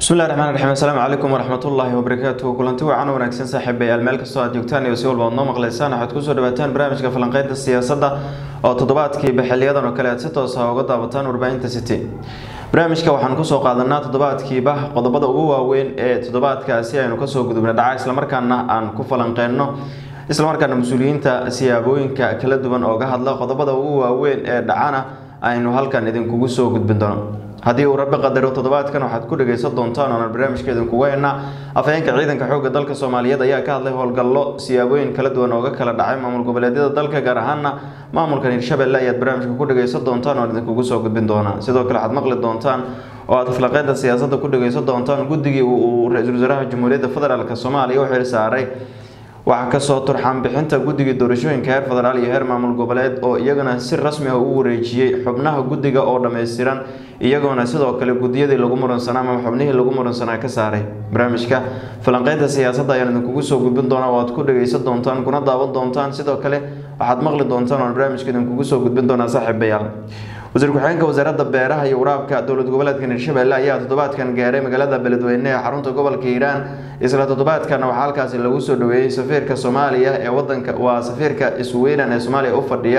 bismillahi raxmaan raxiim assalaamu calaykum waraxmatullaahi wabarakaatuhu kulanti wacan wanaagsan saaxiibayaal meel kastoo aad joogtaan iyo si walba aad noo maqlaysaan waxaad kusoo dhawaataan barnaamijka falanqeynta siyaasadda oo toddobaadkiiba xiliyadan oo kale aad si toos ah uga daawataan warbaahinta city barnaamijka waxaan kusoo qaadanaa toddobaadkiiba qodobada ugu waaweyn ee toddobaadkaasi aynu kasoo gudubna dhaca islamarkaana aan ku falanqeyno islamarkaana mas-uuliyiinta siyaabooyinka kala duwan ooga hadla qodobada ugu waaweyn ee dhacana aynu halkan idinkugu soo gudbin doono haddii uu rabbi qadaro toddobaadkan waxaad ku dhagaysan doontaan oonan barnaamijka idinkuga heenaa afhayeenka ciidanka xoogga dalka soomaaliyeed ayaa ka hadlay howlgallo siyaabooyin kala duwan ooga kala dhacay maamul goboleedyada dalka gaar ahaana maamulkan hirshabelle ayaad barnaamijka ku dhagaysan doontaan oon idinkugu soo gudbin doonaa sidoo kale waxaad maqli doontaan oo aad falaqeynta siyaasadda ku dhagaysan doontaan guddigii uu ra-iisul wasaaraha jamhuuriyadda federaalk soomaaliya u xil saaray waxaa kasoo turxaan bixinta guddiga doorashooyinka heer federaal iyo heer maamul goboleed oo iyagana si rasmi ah u wareejiyey xubnaha guddiga oo dhammaystiran iyagoona sidoo kale guddiyadii lagu muransanaa ama xubnihii lagu muransanaa ka saaray barnaamijka falanqeynta siyaasadda ayaan idinkugu soo gudbin doonaa oo aad ku dhagaysan doontaan kuna daawan doontaan sidoo kale waxaad maqli doontaan oon barnaamijka idinkugu soo gudbin doonaa saaxiibayaal wasiir ku-xigeenka wasaaradda beeraha iyo waraabka dowlad goboleedka hirshabelle ayaa toddobaadkan gaaray magaalada beledweyne ee xarunta gobolka hiiraan isla toddobaadkana waxaa halkaasi lagu soo dhaweeyey safiirka soomaaliya ee wadanka waa safiirka sweden ee soomaaliya u fadhiya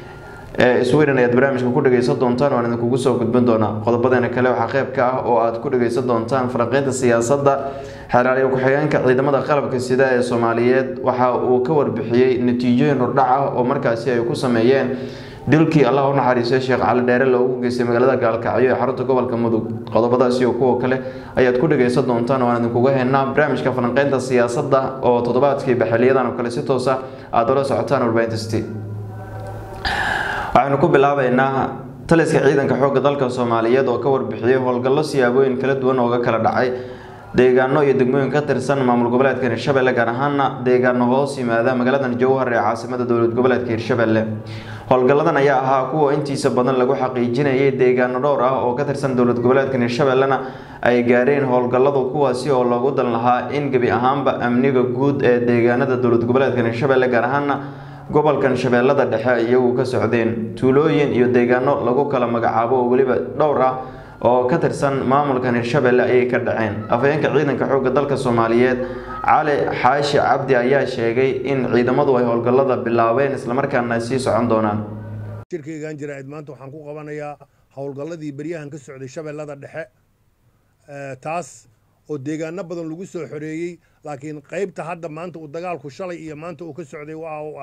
ee sweden ayaad barnaamijka ku dhagaysan doontaan waan idinkugu soo gudbin doonaa qodobadeena kale waxaa qeyb ka ah oo aad ku dhagaysan doontaan falanqeynta siyaasadda xeeraaliyo ku-xigeenka ciidamada qalabka sida ee soomaaliyeed waxa uu ka warbixiyey natiijooyin hordhac ah oo markaasi ay ku sameeyeen dilkii allah u naxariistay sheekh cali dheere loogu geystay magaalada gaalkacyo ee xarunta gobolka mudug qodobadaas iyo kuwa kale ayaad ku dhagaysan doontaan waan idinkuga heenaa barnaamijka falanqeynta siyaasadda oo toddobaadkiiba xiliyadan oo kale si toosa aada ula socotaan warbaahinta city waxaynu ku bilaabeynaa taliska ciidanka xoogga dalka soomaaliyeed oo ka warbixiyey howlgallo siyaabooyin kala duwan ooga kala dhacay deegaano iyo degmooyin ka tirsan maamul goboleedka hirshabelle gaar ahaana deegaano hoos yimaada magaaladan jowhar ee caasimada dowlad goboleedka hirshabelle howlgalladan ayaa ahaa kuwa intiisa badan lagu xaqiijinayay deegaano dhowr ah oo ka tirsan dowlad goboleedka hirshabellena ay gaareen howlgalladu kuwaasi oo loogu dan lahaa in gebi ahaanba amniga guud ee deegaanada dowlad goboleedka hirshabelle gaar ahaana gobolkan shabeellada dhexe iyagu ka socdeen tuulooyin iyo deegaano lagu kala magacaabo oo weliba dhowr ah oo ka tirsan maamulkan hirshabelle ayay ka dhaceen afhayeenka ciidanka xoogga dalka soomaaliyeed cali xaashi cabdi ayaa sheegay in ciidamadu ay howlgallada bilaabeen islamarkaana ay sii socon doonaan shirkaygan jaraa'id maanta waxaan ku qabanayaa howlgalladii beryahan ka socday shabeellada dhexe taas oo deegaano badan lagu soo xoreeyey laakiin qaybta hadda maanta uu dagaalku shalay iyo maanta uu ka socday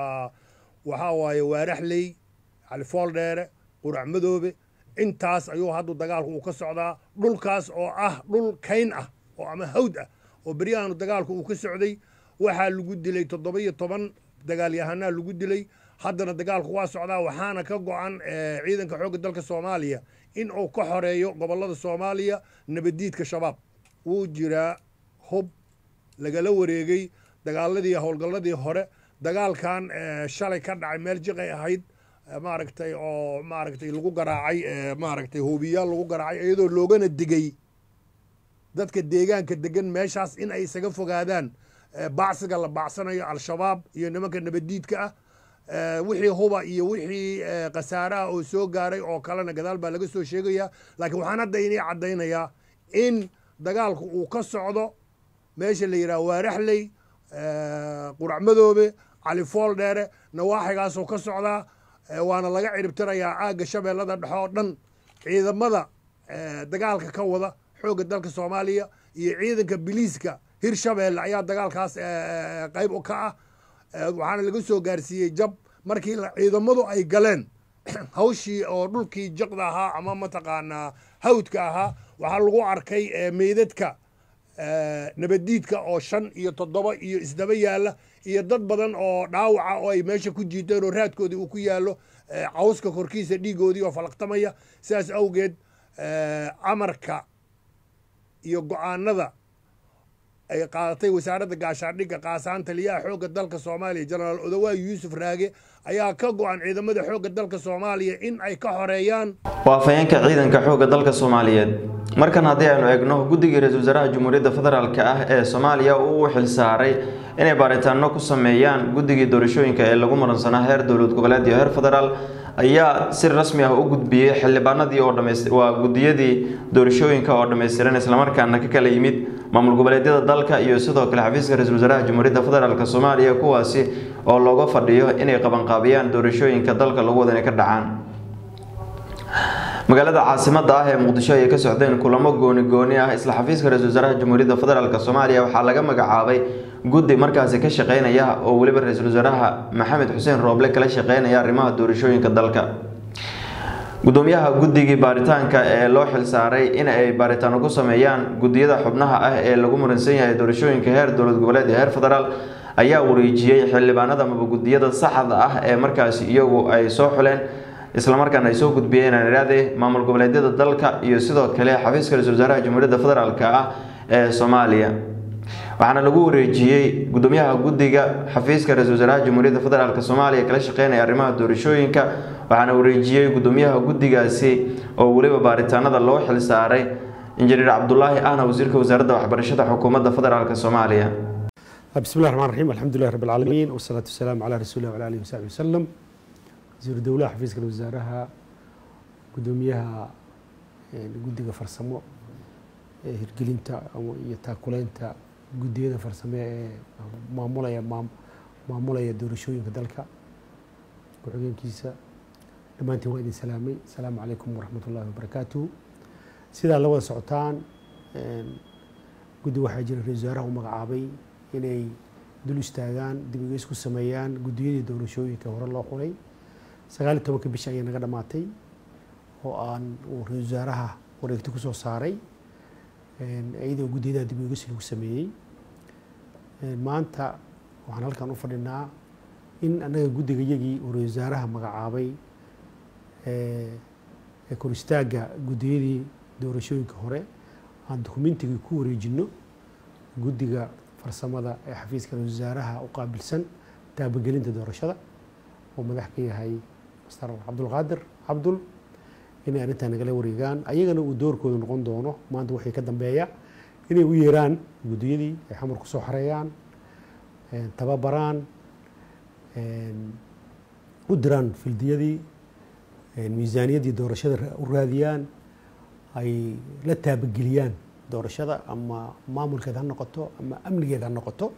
waxaa waaye waaraxley califooldheere qurac madoobe intaas ayuu haddu dagaalku uu ka socdaa dhulkaas oo ah dhul kayn ah oo ama hawd ah oo beryahan dagaalku uu ka socday waxaa lagu dilay toddoba iyo toban dagaalyahanaa lagu dilay haddana dagaalku waa socdaa waxaana ka go-an ciidanka xoogga dalka soomaaliya in uu ka xoreeyo gobollada soomaaliya nabaddiidka shabaab wuu jiraa hub lagala wareegay dagaaladii howlgalladii hore dagaalkan shalay ka dhacay meel jiqay ahayd maaragtay oo maaragtay lagu garaacay maaragtay hoobiyaal lagu garaacay iyadoo loogana digay dadka deegaanka degan meeshaas in ay isaga fogaadaan bacsiga la bacsanayo al-shabaab iyo nimanka nabaddiidka ah wixii huba iyo wixii khasaaraha oo soo gaaray oo kalena gadaal baa laga soo sheegayaa laakiin waxaan hadda inii caddaynayaa in dagaalku uu ka socdo meesha la yidhaha waaraxley qurac madoobe califool dheere nawaaxigaasoo ka socdaa waana laga ciribtirayaa aagga shabeellada dhexe oo dhan ciidamada dagaalka ka wada xoogga dalka soomaaliya iyo ciidanka biliiska hirshabeelle ayaa dagaalkaas qayb ka ah waxaana laga soo gaarsiiyey jab markii ciidamadu ay galeen hawshii oo dhulkii jaqda ahaa ama mataqaanaa hawdka ahaa waxaa lagu arkay meydadka nabaddiidka oo shan iyo toddoba iyo isdaba yaalla iyo dad badan oo dhaawaca oo ay meesha ku jiiteen oo raadkoodii uu ku yaallo cawska korkiisa dhiigoodii oo falaqtamaya sidaas awgeed amarka iyo go-aanada ay qaadatay wasaaradda gaashaandhigga qaasaan taliyaha xoogga dalka soomaaliya jenaraal odawaayi yuusuf raage ayaa ka go-an ciidamada xoogga dalka soomaaliya in ay ka xoreeyaan waa afhayeenka ciidanka xoogga dalka soomaaliyeed markan haddii aynu eegno guddigii ra-iisul wasaaraha jamhuuriyadda federaalk ah ee soomaaliya uu u xilsaaray inay baaritaano ku sameeyaan guddigii doorashooyinka ee lagu muransanaa heer dowlad goboleed iyo heer federaal ayaa si rasmi ah u gudbiyey xildhibaanadii oo dhamays waa gudiyadii doorashooyinka oo dhammaystiran islamarkaana ka kala yimid maamul goboleedyada dalka iyo sidoo kale xafiiska ra-iisul wasaaraha jamhuuriyadda federaalk soomaaliya kuwaasi oo looga fadhiyo inay qabanqaabiyaan doorashooyinka dalka lagu wada inay ka dhacaan magaalada caasimada ah ee muqdisho ayay ka socdeen kulamo gooni gooni ah isla xafiiska ra-isul wasaaraha jamhuuriyadda federaalk soomaaliya waxaa laga magacaabay guddi markaasi ka shaqeynaya oo weliba ra-iisul wasaaraha maxamed xuseen rooble kala shaqeynaya arrimaha doorashooyinka dalka gudoomiyaha guddigii baaritaanka ee loo xilsaaray in ay baaritaano ku sameeyaan gudiyada xubnaha ah ee lagu muransan yahay doorashooyinka heer dowlad goboleed iyo heer federaal ayaa wareejiyey xildhibaanada amaba gudiyada saxda ah ee markaasi iyagu ay soo xuleen islamarkaana ay soo gudbiyeen iraade maamul goboleedyada dalka iyo sidoo kale xafiiska ra-isul wasaaraha jamhuuriyadda federaalk ah ee soomaaliya waxaana lagu wareejiyey gudoomiyaha guddiga xafiiska ra-isul wasaaraha jamhuuriyadda federaalk soomaaliya kala shaqeynaya arrimaha doorashooyinka waxaana wareejiyey gudoomiyaha guddigaasi oo weliba baaritaanada loo xilsaaray injineer cabdulaahi ahna wasiirka wasaaradda waxbarashada xukuumadda federaalk soomaaliya بسم الله الرحمن الرحيم الحمد لله رب العالمين والصلاة والسلام على رسول الله وعلى آله وصحبه وسلم وزير الدولة حفيز الوزارة قدوميها قدية فرسمو hirgelinta iyo taakuleynta gudiyada farsame ee maamulaya maamulaya doorashooyinka dalka ku-xigeenkiisa dhammaantiin waa idin salaamay asalaamu calaykum waraxmat ullahi wabarakaatuhu sidaa la wada socotaan guddi waxaa jira ra-isul wasaaraha u magacaabay inay dul istaagaan dib ugeys ku sameeyaan guddiyadii doorashooyinka hore loo xulay sagaal iyo tobanka bisha ayay naga dhammaatay oo aan uu ra-isul wasaaraha wareegti kusoo saaray iyadoo guddiyadaha dib ugeys lagu sameeyey maanta waxaan halkan u fadhinaa in annaga guddiga yagii uu ra-isul wasaaraha magacaabay ee kor istaagga guddiyadii doorashooyinka hore aan dokumentigii ku wareejinno guddiga farsamada ee xafiiska ra-isul wasaaraha u qaabilsan taabagelinta doorashada oo madax ka yahay master cabdulqaadir cabdul inay arrintaa nagala wareegaan ayagana uu doorkooda noqon doono maanta waxay ka dambeeya inay u yeeraan guddiyadii ay xamar kusoo xareeyaan tababaraan u diraan fildiyadii miisaaniyaddii doorashada u raadiyaan ay la taabageliyaan doorashada ama maamulkeed ha noqoto ama amnigeed ha noqoto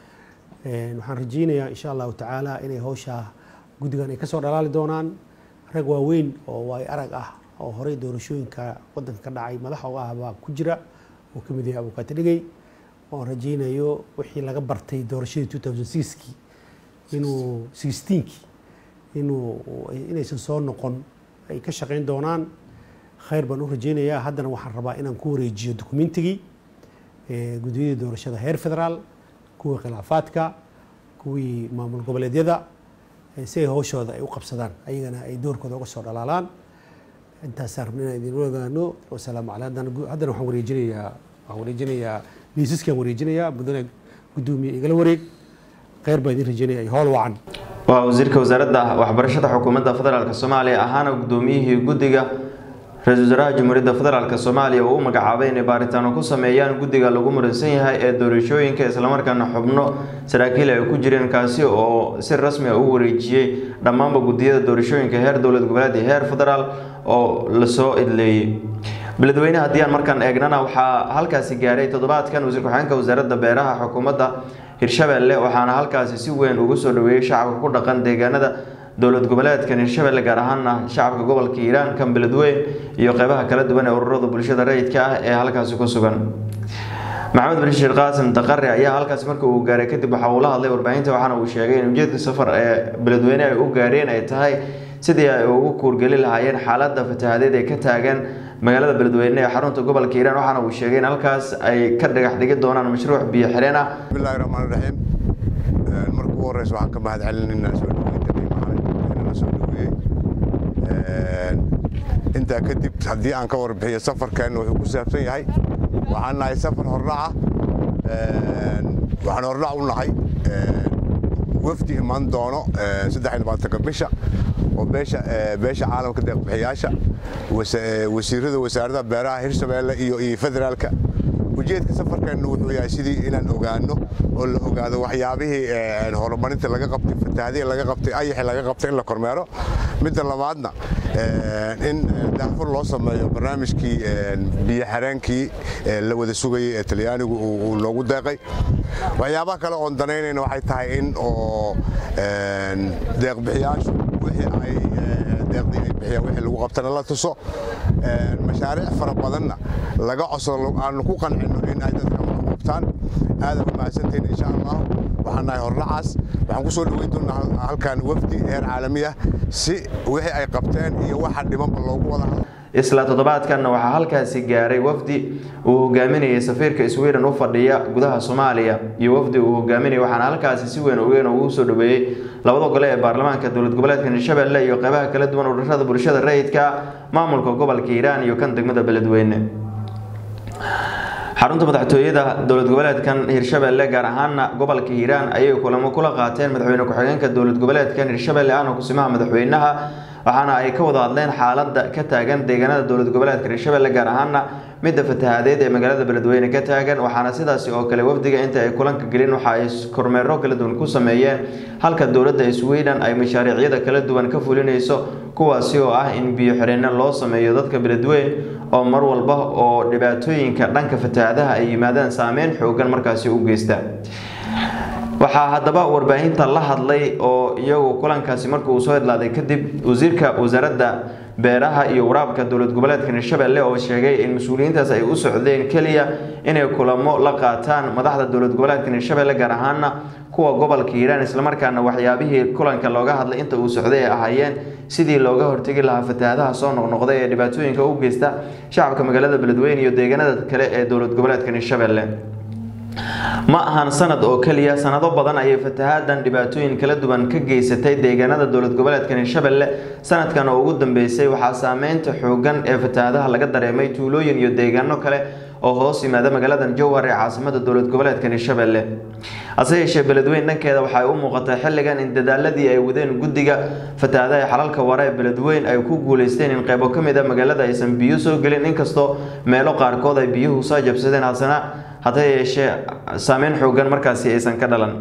waxaan rajeynayaa insha allahu tacaala inay hawshaa guddigan ay ka soo dhalaali doonaan rag waaweyn oo waay arag ah oo horey doorashooyinka wadanka ka dhacay madax oga ah baa ku jira oo ka mid yahay abukaati dhigay oon rajeynayo wixii laga bartay doorashadii two thousand sixkii inuu sixteenkii inuu inaysan soo noqon ay ka shaqeyn doonaan khayr baan u rajeynayaa haddana waxaan rabaa inaan ku wareejiyo dokumentigii guddiyadii doorashada heer federaal kuwii khilaafaadka kuwii maamul goboleedyada si ay hawshooda ay u qabsadaan ayagana ay doorkooda uga soo dhalaalaan intaasaan rabna inaan idin ogaano wasalaamu caley haddana haddana waxaan wareejinayaa waxaan wareejinayaa liisaskaan wareejinayaa mudane guddoomiye igala wareeg khayr baan idin rajeynaya iyo howl wacan waa wasiirka wasaaradda waxbarashada xukuumadda federaalk soomaaliya ahaana guddoomiyihii guddiga ra-isul wasaaraha jamhuuriyadda federaalk soomaaliya uu u magacaabay inay baaritaano ku sameeyaan guddiga lagu muransan yahay ee doorashooyinka islamarkaana xubno saraakiil ay ku jireen kaasi oo si rasmi ah u wareejiyey dhammaanba guddiyada doorashooyinka heer dowlad goboleed iyo heer federaal oo lasoo idleeyey beledweyne haddii aan markaan eegnana waxaa halkaasi gaaray toddobaadkan wasiir ku-xigeenka wasaaradda beeraha xukuumadda hirshabeelle waxaana halkaasi si weyn ugu soo dhaweeyey shacabka ku dhaqan deegaanada dowlad goboleedkan hirshabeelle gaar ahaana shacabka gobolka hiiraan kan beledweyn iyo qeybaha kala duwan ee ururada bulshada rayidka ah ee halkaasi ku sugan maxamed bashir qaasim daqare ayaa halkaasi marka uu gaaray kadib waxa uu la hadlay warbaahinta waxaana uu sheegay in ujeedka safar ee beledweyne ay u gaareen ay tahay sidii ay ugu kuurgeli lahaayeen xaaladda fatahadeed ee ka taagan magaalada beledweyne ee xarunta gobolka hiiraan waxaana uu sheegay in halkaas ay ka dhagax dhigi doonaan mashruuc biyo xireen ah bismillahi raxmaan raxiim marka ugu horeysa waxaan ka mahad celinaynaa soo dhaweynta qiimaha inala soo dhaweeyey intaa kadib haddii aan ka warbixiyo safarkeenna wuxuu ku saabsan yahay waxaan nahay safar hordhaca waxaan hordhac u nahay wafdi iman doono saddex iyo labaatanka bisha oo beesha beesha caalamka deeqbixiyaasha wasiirada wasaaradda beeraha hirshabeelle iyo iyo federaalka ujeedka safarkeenna wuxuu yahay sidii inaan ogaano oo la ogaado waxyaabihii horumarinta laga qabtay fatahaadihii laga qabtay ayaxii laga qabtay in la kormeero midda labaadna in daafur loo sameeyo barnaamijkii biyo xareenkii la wada sugayay ee talyaanigu uu noogu deeqay waxyaabaha kale oon danaynayna waxay tahay in oo deeqbixiyaashu wixii ay deeqdii ay bixiyaan wixii lagu qabtana la tuso mashaariic fara badanna laga codsado aanu ku qancino in ay dadka wax qabtaan aada u mahadsantihiin insha allah waxaan nahay hordhacaas waxaan ku soo dhoweyn doonaa halkan wafdi heer caalami ah si wixii ay qabteen iyo waxa dhimanba loogu wada hadlo isla toddobaadkanna waxaa halkaasi gaaray wafdi uu hogaaminayay safiirka sweden u fadhiya gudaha soomaaliya iyo wafdi uu hogaaminayay waxaana halkaasi si weyn ogeyn ugu soo dhaweeyey labada gole ee baarlamaanka dowlad goboleedka hirshabelle iyo qeybaha kala duwan ururada bulshada rayidka maamulka gobolka hiiraan iyo kan degmada beledweyne xarunta madaxtooyada dowlad goboleedkan hirshabelle gaar ahaana gobolka hiiraan ayay kulamo kula qaateen madaxweyne ku-xigeenka dowlad goboleedkan hirshabelle ahna kusimaha madaxweynaha waxaana ay ka wada hadleen xaalada ka taagan deegaanada dowlad goboleedka hirshabelle gaar ahaana midda fatahaadeed ee magaalada beledweyne ka taagan waxaana sidaasi oo kale wafdiga inta ay kulanka gelin waxa ay kormeero kala duwan ku sameeyeen halka dowladda sweden ay mashaariicyada kala duwan ka fulinayso kuwaasi oo ah in biyo xireenno loo sameeyo dadka beledweyn oo mar walba oo dhibaatooyinka dhanka fatahaadaha ay yimaadaan saameyn xoogan markaasi u geysta waxaa haddaba warbaahinta la hadlay oo iyagu kulankaasi markii uu soo idlaaday kadib wasiirka wasaaradda beeraha iyo waraabka dowlad goboleedka hirshabelle oo sheegay in mas-uuliyiintaas ay u socdeen keliya inay kulamo la qaataan madaxda dowlad goboleedka hirshabelle gaar ahaana kuwa gobolka hiiraan islamarkaana waxyaabihii kulanka looga hadlay inta uu socday ay ahaayeen sidii looga hortegi lahaa fatahaadaha soo noqnoqday ee dhibaatooyinka u geysta shacabka magaalada beledweyne iyo deegaanada kale ee dowlad goboleedka hirshabelle ma ahan sanad oo keliya sanado badan ayay fatahaadan dhibaatooyin kala duwan ka geysatay deegaanada dowlad goboleedka hirshabelle sanadkan oo ugu dambeysay waxaa saameynta xoogan ee fatahaadaha laga dareemay tuulooyin iyo deegaano kale oo hoos yimaada magaaladan jowhar ee caasimada dowlad goboleedka hirshabelle hase yeeshee beledweyn dhankeeda waxay u muuqatay xilligan in dadaaladii ay wadeen guddiga fatahaadaha ee xalalka ware ee beledweyn ay ku guuleysteen in qeybo ka mid a magaalada aysan biyo soo gelin inkastoo meelo qaarkood ay biyuhu soo jabsadeen hasana hase yeeshee saameyn xoogan markaasi aysan ka dhalan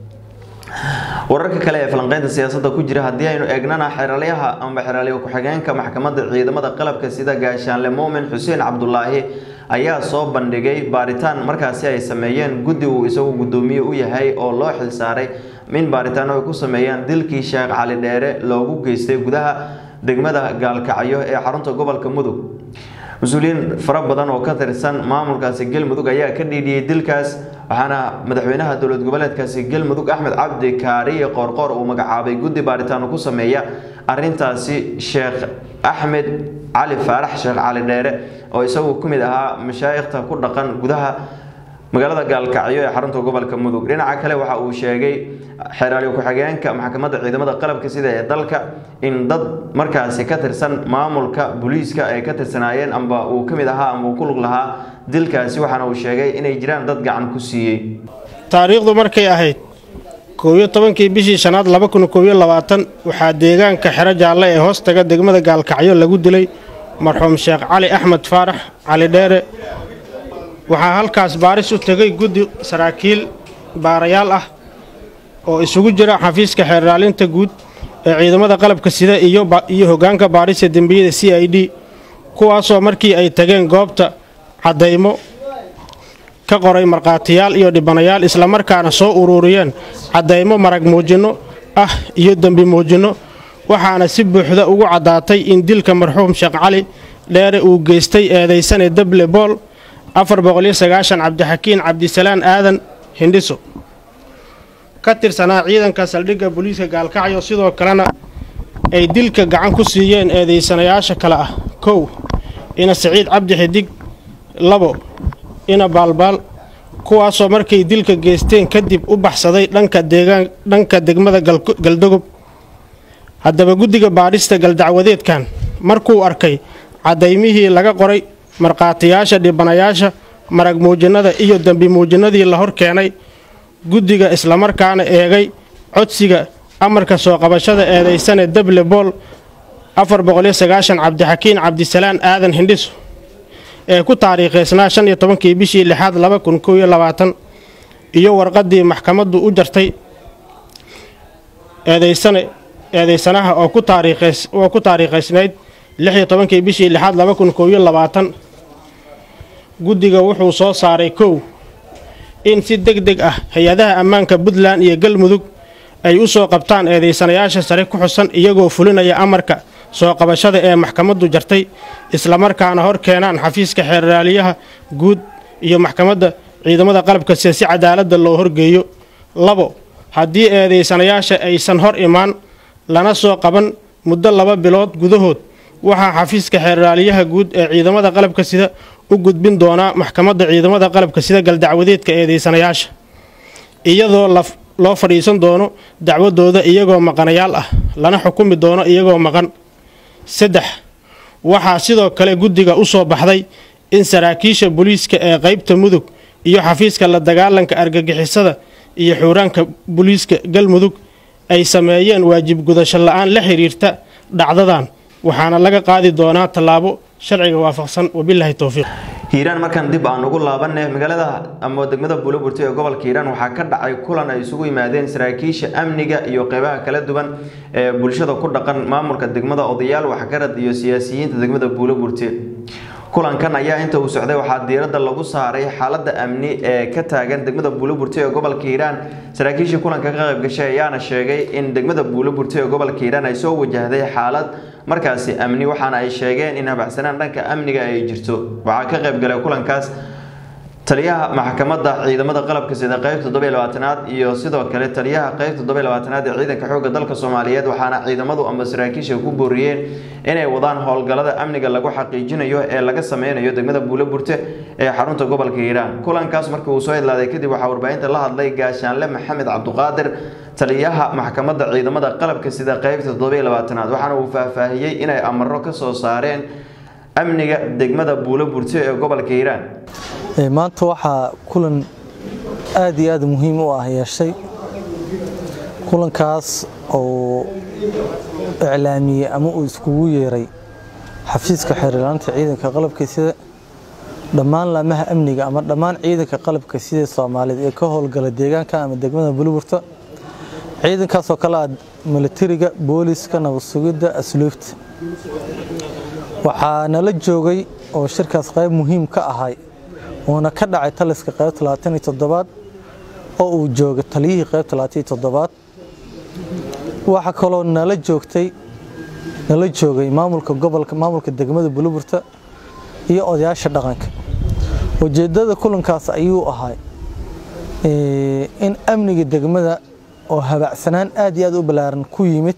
wararka kale ee falanqeynta siyaasadda ku jira haddii aynu eegnana xeraalyaha amba xeraalyo ku-xigeenka maxkamadda ciidamada qalabka sida gaashaanle muumin xuseen cabdulaahi ayaa soo bandhigay baaritaan markaasi ay sameeyeen guddi uu isagu guddoomiye u yahay oo loo xilsaaray in baaritaano ay ku sameeyaan dilkii sheekh cali dheere loogu geystay gudaha degmada gaalkacyo ee xarunta gobolka mudug mas-uuliyiin fara badan oo ka tirsan maamulkaasi galmudug ayaa ka dhiidhiyey dilkaas waxaana madaxweynaha dowlad goboleedkaasi galmudug axmed cabdi kaariye qoorqoor uu magacaabay guddi baaritaano ku sameeya arintaasi sheekh axmed cali faarax sheekh cali dheere oo isagu ku mid ahaa mashaayikhta ku dhaqan gudaha magaalada gaalkacyo ee xarunta gobolka mudug dhinaca kale waxa uu sheegay xeraalyo ku-xigeenka maxkamadda ciidamada qalabka sida ee dalka in dad markaasi ka tirsan maamulka booliiska ay ka tirsanaayeen amba uu ka mid ahaa amba uu ku lug lahaa dilkaasi waxaana uu sheegay inay jiraan dad gacan ku siiyey taariikhdu markay ahayd koobiyo tobankii bishii shanaad laba kun koobiyo labaatan waxaa deegaanka xero jaalle ee hoostaga degmada gaalkacyo lagu dilay marxuum sheekh cali axmed faarax cali dheere waxaa halkaas baaris u tegay guddi saraakiil baarayaal ah oo isugu jira xafiiska xeerraalinta guud ee ciidamada qalabka sida iyo hoggaanka baarista dembiyada c i d kuwaasoo markii ay tageen goobta caddaymo ka qoray markhaatiyaal iyo dhibanayaal islamarkaana soo ururiyeen caddaymo marag muujinno ah iyo dembi muujinno waxaana si buuxda ugu caddaatay in dilka marxuum sheekh cali dheere uu geystay eedaysane dable bool afar boqoliyo sagaashan cabdixakiin cabdisalaan aadan hindhiso ka tirsanaa ciidanka saldhigga booliiska gaalkacyo sidoo kalena ay dilka gacan ku siiyeen eedaysanayaasha kale ah kow ina siciid cabdi xidig labo ina baalbaal kuwaasoo markay dilka geysteen kadib u baxsaday dhanka deegaan dhanka degmada galdogob haddaba guddiga baadhista galdacwadeedkan markuu arkay caddaymihii laga qoray markhaatiyaasha dhibanayaasha marag muujinnada iyo dembi muujinnadii la hor keenay guddiga islamarkaana eegay codsiga amarka soo qabashada eedaysane dable bool afar boqoliyo sagaashan cabdixakiin cabdisalaan aadan hindhiso ee ku taariikhaysnaa shan iyo tobankii bishii lixaad laba kun kow iyo labaatan iyo warqaddii maxkamaddu u jartay eedaysane eedaysanaha oo ku taariikhays oo ku taariikhaysnayd lix iyo tobankii bishii lixaad laba kun kow iyo labaatan guddiga wuxuu soo saaray kow in si deg deg ah hay-adaha ammaanka puntland iyo galmudug ay u soo qabtaan eedaysanayaasha sare ku xusan iyagoo fulinaya amarka soo qabashada ee maxkamaddu jartay islamarkaana hor keenaan xafiiska xeerraaliyaha guud iyo maxkamadda ciidamada qalabka sida si cadaaladda loo horgeeyo labo haddii eedaysanayaasha aysan hor imaan lana soo qaban muddo laba bilood gudahood waxaa xafiiska xeerraaliyaha guud ee ciidamada qalabka sida u gudbin doonaa maxkamadda ciidamada qalabka sida galdacwadeedka eedaysanayaasha iyadoo loo fadhiisan doono dacwadooda iyagoo maqanayaal ah lana xukumi doono iyagoo maqan saddex waxaa sidoo kale guddiga u soo baxday in saraakiisha booliiska ee qaybta mudug iyo xafiiska la dagaalanka argagixisada iyo xuuraanka booliiska galmudug ay sameeyeen waajib gudasho la-aan la xiriirta dhacdadan waxaana laga qaadi doonaa tallaabo sharciga waafaqsan wabilaahi towfiiq hiiraan markaan dib aan ugu laabanay magaalada ama degmada buuloburti ee gobolka hiiraan waxaa ka dhacay kulan ay isugu yimaadeen saraakiisha amniga iyo qeybaha kala duwan ee bulshada ku dhaqan maamulka degmada odayaal waxgarad iyo siyaasiyiinta degmada buuloburti kulankan ayaa inta uu socday waxaa diiradda lagu saaray xaalada amni ee ka taagan degmada buuloburti ee gobolka hiiraan saraakiisha kulanka ka qayb gashay ayaana sheegay in degmada buuloburti ee gobolka hiiraan ay soo wajahday xaalad markaasi amni waxaana ay sheegeen in habacsanaan dhanka amniga ay jirto waxaa ka qayb galay kulankaas taliyaha maxkamadda ciidamada qalabka sida qeyb toddobiy labaatanaad iyo sidoo kale taliyaha qeyb toddobiy labaatanaad ee ciidanka xoogga dalka soomaaliyeed waxaana ciidamadu ama saraakiisha ku booriyeen inay wadaan howlgallada amniga lagu xaqiijinayo ee laga sameynayo degmada buuloburte ee xarunta gobolka hiiraan kulankaas markii uu soo idlaaday kadib waxaa warbaahinta la hadlay gaashaanle maxamed cabduqaadir taliyaha maxkamadda ciidamada qalabka sida qeybta toddobiy labaatanaad waxaana uu faahfaahiyey inay amaro ka soo saareen amniga degmada buuloburte ee gobolka hiiraan maanta waxaa kulan aad iyo aad muhiim u ah yeeshay kulankaas oo iclaamiyey ama uu iskugu yeeray xafiiska xeerlaanta ciidanka qalabka sida dhammaan laamaha amniga ama dhammaan ciidanka qalabka sida soomaaliyeed ee ka howlgala deegaanka ama degmada buluburta ciidankaasoo kale ah milatariga booliska nabad sugidda asluubta waxaa nala joogay oo shirkaas qayb muhiim ka ahay uuna ka dhacay taliska qayb talabaatan iyo toddobaad oo uu joogay taliyihii qayb talabaatan iyo toddobaad waxaa kaloo nala joogtay nala joogay maamulka gobolka maamulka degmada buluburta iyo odayaasha dhaqanka ujeedada kulankaas ayuu ahay in amniga degmada oo habacsanaan aad iyo aad u ballaaran ku yimid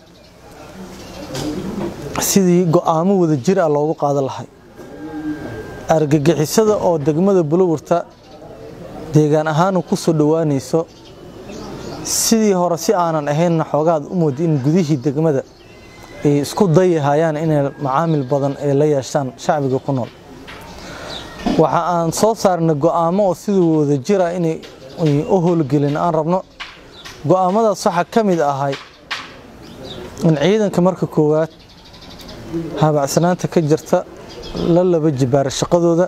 sidii go'aamo wada jir ah loogu qaadan lahay argagixisada oo degmada buluburta deegaan ahaan ku soo dhowaanayso sidii hore si aanan ahaynna xoogaad u moodi in gudihii degmada ay isku dayahayaan inay macaamil badan ay la yeeshaan shacbiga ku nool waxa aan soo saarnay go'aamo oo sidii wada jira inay u howlgelin aan rabno go'aamadaas waxaa ka mid ahay in ciidanka marka koowaad habacsanaanta ka jirta la laba jibaara shaqadooda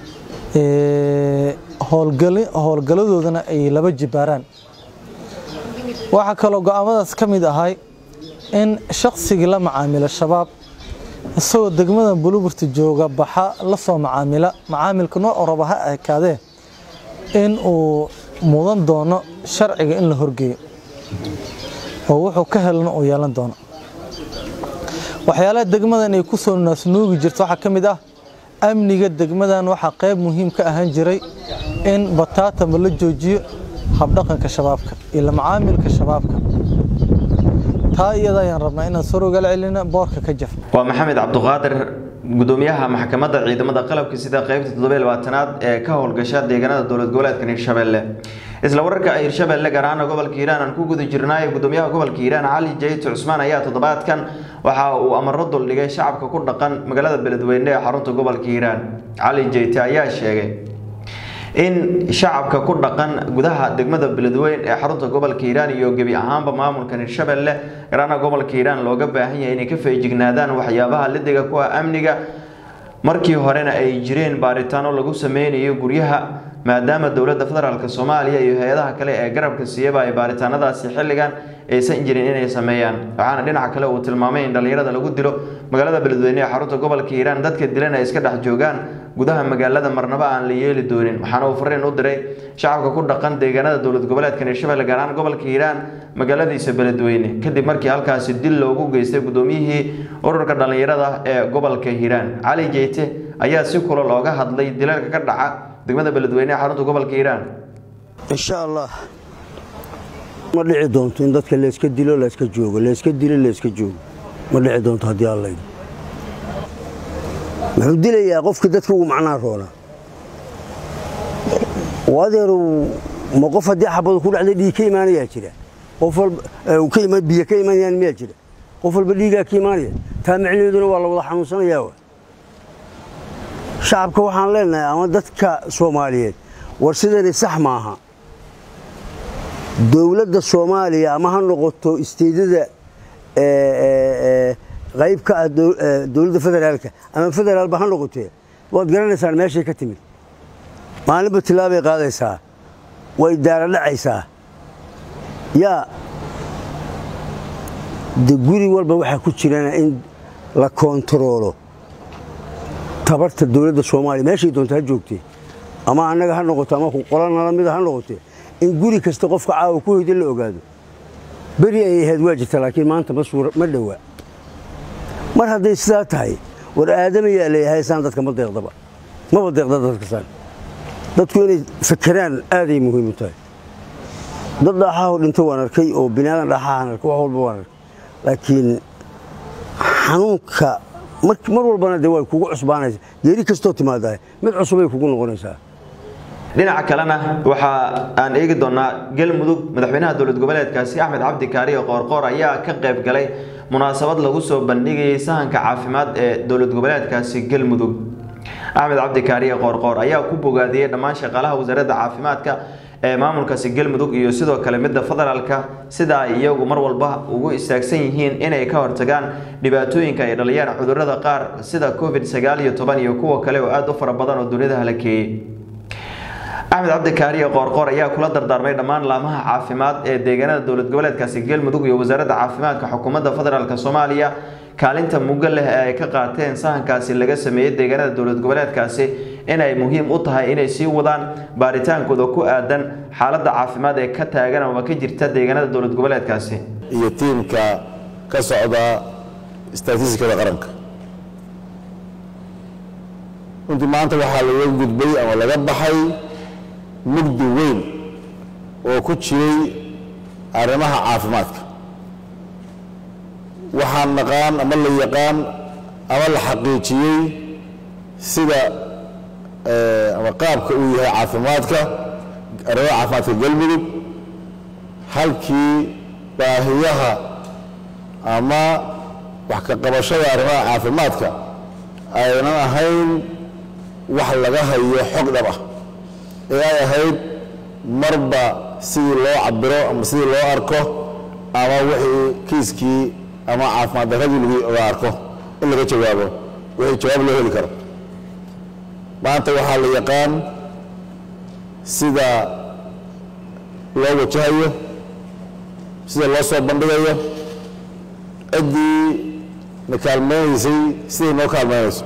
howlgaladoodana ay laba jibaaraan waxaa kaloo go'aamadaas ka mid ahay in shaqsigii la macaamilo shabaab isagoo degmada buluburta jooga baxa la soo macaamila macaamilka nooc raba ha ekaadee in uu mudan doono sharciga in la horgeeyo oo wuxuu ka helana uu yeelan doono waxyaalaha degmadan ay ku soo naasnuugi jirto waxaa ka mid ah amniga degmadan waxaa qayb muhiim ka ahaan jiray in bataatama la joojiyo habdhaqanka shabaabka iyo la macaamilka shabaabka taa iyada ayaan rabnaa inaan sor ogala celina boorka ka jaf waa maxamed cabduqaadir gudoomiyaha maxkamadda ciidamada qalabka sida qeybta toddobiy labaatanaad ee ka howlgasha deegaanada dowlad goboleedkan hirshabelle isla wararka hirshabelle gaar ahaana gobolka hiiraan aan ku guda jirnaayo gudoomiyaha gobolka hiiraan cali jayto cusmaan ayaa toddobaadkan waxa uu amaro duldhigay shacabka ku dhaqan magaalada beledweyne ee xarunta gobolka hiiraan cali jayte ayaa sheegay in shacabka ku dhaqan gudaha degmada beledweyn ee xarunta gobolka hiiraan iyo gebi ahaanba maamulkan hirshabelle garaana gobolka hiiraan looga baahan yahay inay ka feejignaadaan waxyaabaha lidiga kuwa amniga markii horena ay jireen baaritaano lagu sameynayo guryaha maadaama dowladda federaalk soomaaliya iyo hay-adaha kale ee garabka siiyaba ay baaritaanadaasi xilligan aysan jirin inay sameeyaan waxaana dhinaca kale uu tilmaamay in dhallinyarada lagu dilo magaalada beledweyne ee xarunta gobolka hiiraan dadka dilan ay iska dhex joogaan gudaha magaalada marnabo aan la yeeli doonin waxaana uu fariin u diray shacabka ku dhaqan deegaanada dowlad goboleedka hirshabelle gaar ahaan gobolka hiiraan magaaladiisa beledweyne kadib markii halkaasi dil loogu geystay gudoomiyihii ururka dhallinyarada ee gobolka hiiraan cali jeyte ayaa si kula looga hadlay dilalka ka dhaca degmada beledweyne ee xarunta gobolka hiiraan insha allah ma dhici doonto in dadka layska dilo layska joogo layska dilo layska joogo ma dhici doonto haddii alla yidhi muxuu dilayaa qofkii dadka ugu macnaa roona oo adeeru ma qof haddii xabadu ku dhacday dhiig ka imaanayaa jira qof walba biyo ka imaanayaan miyaa jira qof walba dhiigaa ka imaanaya taa macnaheeduna waa la wada xanuunsanayaa wa shacabka waxaan leenahay ama dadka soomaaliyeed war sidani sax maaha dowladda soomaaliya ama ha noqoto isteedada qayb ka ah dowladda federaalka ama federaalba ha noqotee waad garanaysaan meeshay ka timid maalinba tilaabay qaadaysaa way daara dhacaysaa yaa de guri walba waxaa ku jirana in la koontaroolo tabarta dowladda soomaaliya meeshay doonta ha joogtee ama annaga ha noqoto ama qolanala mida ha noqotee in guri kasta qofka caawa ku hoyda la ogaado beri ay ahayd waa jirta laakiin maanta ma dhowaa mar hadday sidaa tahay war aadamayaa leeyahay saan dadka ma deeqdaba maba deeqda dadkasaan dadku inay fakeraan aaday muhiim u tahay dad dhaaxaho dhinto waan arkay oo binaadan dhaaxahan arkay wax walba waan arkay laakiin xanuunka mar walbana de way kugu cusbaanaysa geeri kastoo timaadahay mid cusubay kugu noqonaysaa dhinaca kalena waxa aan eegi doonaa galmudug madaxweynaha dowlad goboleedkaasi axmed cabdi kaariyo qoorqoor ayaa ka qayb galay munaasabad lagu soo bandhigayay sahanka caafimaad ee dowlad goboleedkaasi galmudug axmed cabdi kaariyo qoorqoor ayaa ku bogaadiyey dhammaan shaqaalaha wasaaradda caafimaadka ee maamulkaasi galmudug iyo sidoo kale midda federaalka sida ay iyagu mar walba ugu istaagsan yihiin inay ka hortagaan dhibaatooyinka ay dhaliyaan cudurrada qaar sida covid sagaal iyo toban iyo kuwa kale oo aada u fara badan oo dunida halakeeyey axmed cabdikaariyo qoorqoor ayaa kula dardaarmay dhammaan laamaha caafimaad ee deegaanada dowlad goboleedkaasi galmudug iyo wasaaradda caafimaadka xukuumadda federaalk soomaaliya kaalinta mugga leh ee ay ka qaateen sahankaasi laga sameeyey deegaanada dowlad goboleedkaasi inay muhiim u tahay inay sii wadaan baaritaankooda ku aadan xaaladda caafimaad ee ka taagan ama ka jirta deegaanada dowlad goboleedkaasi iyo tiimka ka socda istaatiistikada qaranka runtii maanta waxaa laga gudbay ama laga baxay mugdi weyn oo ku jiray arrimaha caafimaadka waxaan naqaan ama la yaqaan ama la xaqiijiyey sida ama qaabka uu yahay caafimaadka arrimaha caafimaadka galmudug halkii baahiyaha ama wax ka qabashada arrimaha caafimaadka aynan ahayn wax laga hayo xog dhab ah ee ay ahayd marba sidii loo cabiro ama sidii loo arko ama wixii kiiskii ama caafimaad darradii laga arko in laga jawaabo wixii jawaab loo heli karo maanta waxaa la yaqaan sida loo wajahayo sida loo soo bandhigayo ciddii na kaalmaynaysay siday noo kaalmaynayso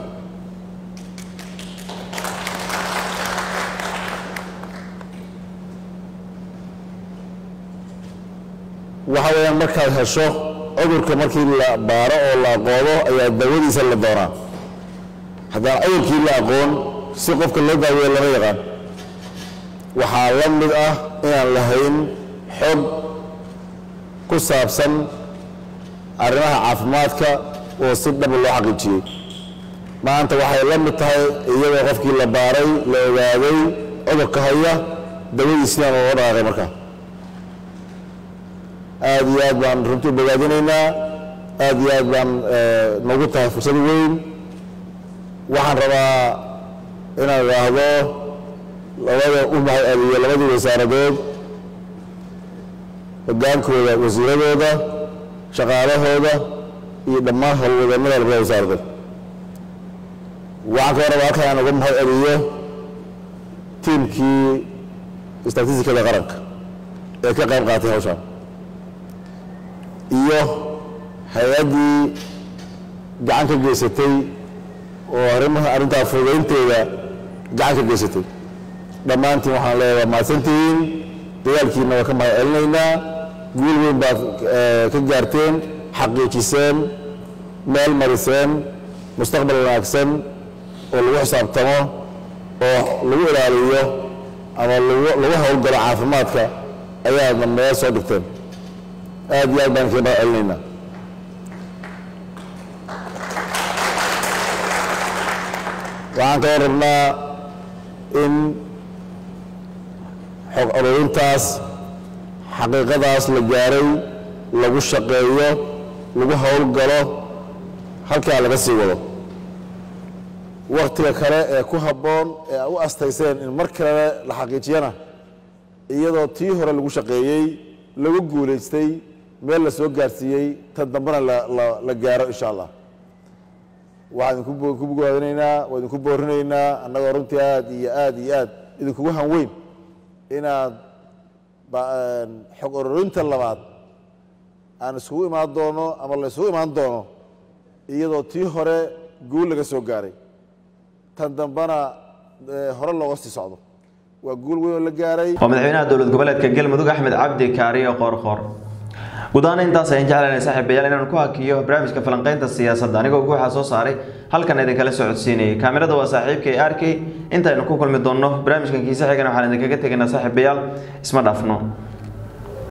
waxa weeyaan markaad hesho cudurka markii la baaro oo la aqoodo ayaa daawadiisa la doonaa haddaan cudurkii la aqoon si qofka loo daaweeyo lama yaqaan waxaa la mid ah inaan lahayn xog ku saabsan arrimaha caafimaadka oo si dhab loo xaqiijiyey maanta waxay la mid tahay iyadoo qofkii la baaray la ogaaday cudurka haya dawadiisina looga dhaqaaqay markaa aad iyo aad baan runtii u bogaadinaynaa aad iyo aad baan noogu tahay fursad weyn waxaan rabaa inaan idhaahdo labada u mahad celiyo labadii wasaaradood hogaankooda wasiiradooda shaqaalahooda iyo dhammaan howlwadannada labada wasaaradood waxaan ka warraba halkan aan uga mahad celiyo tiimkii statistikada qaranka ee ka qayb qaatay hawshaan iyo hay-addii gacan ka geysatay oo arrimaha arrintaa fududaynteeda gacan ka geysatay dhammaantiin waxaan leeyahay waa mahadsantihiin dagaalkiina waa ka mahad celinaynaa guul weyn baad ka gaarteen xaqiijiseen meel mariseen mustaqbal wanaagsan oo lagu xisaabtamo oo lagu ilaaliyo ama lagu howlgalo caafimaadka ayaadna meel soo dhigteen aad iyo aad baan kaga mahad celinaynaa waxaan kaloo rabnaa in xog ururintaas xaqiiqadaas la gaaray lagu shaqeeyo lagu howlgalo halkaa laga sii wado wakhtiga kale ee ku habboon ee a u astayseen in mar kale la xaqiijiyana iyadoo tii hore lagu shaqeeyey lagu guulaystay meel la soo gaarsiiyey tan dambena la gaaro insha allah waxaan idinku bogaadinaynaa waa idinku boorinaynaa annagoo runtii aad iyo aad iyo aad idinkugu hanweyn inaad xog ururinta labaad aan isugu imaan doono ama la isugu imaan doono iyadoo tii hore guul laga soo gaaray tan dambena hore looga sii socdo waa guul weyn oo la gaaray waa madaxweynaha dowlad goboleedka galmudug axmed cabdi kaariyo qoorqoor guud ahaan intaas ayaan jeclaynay saaxiibayaal inaan ku hakiyo barnaamijka falanqaynta siyaasadda anigoo guuxa soo saaray halkan idinkala socodsiinayay kaamirada waa saaxiibkay arkay intaynu ku kulmi doonno barnaamijkan kiise xigana waxaan idinkaga tegaynaa saaxiibayaal isma dhaafno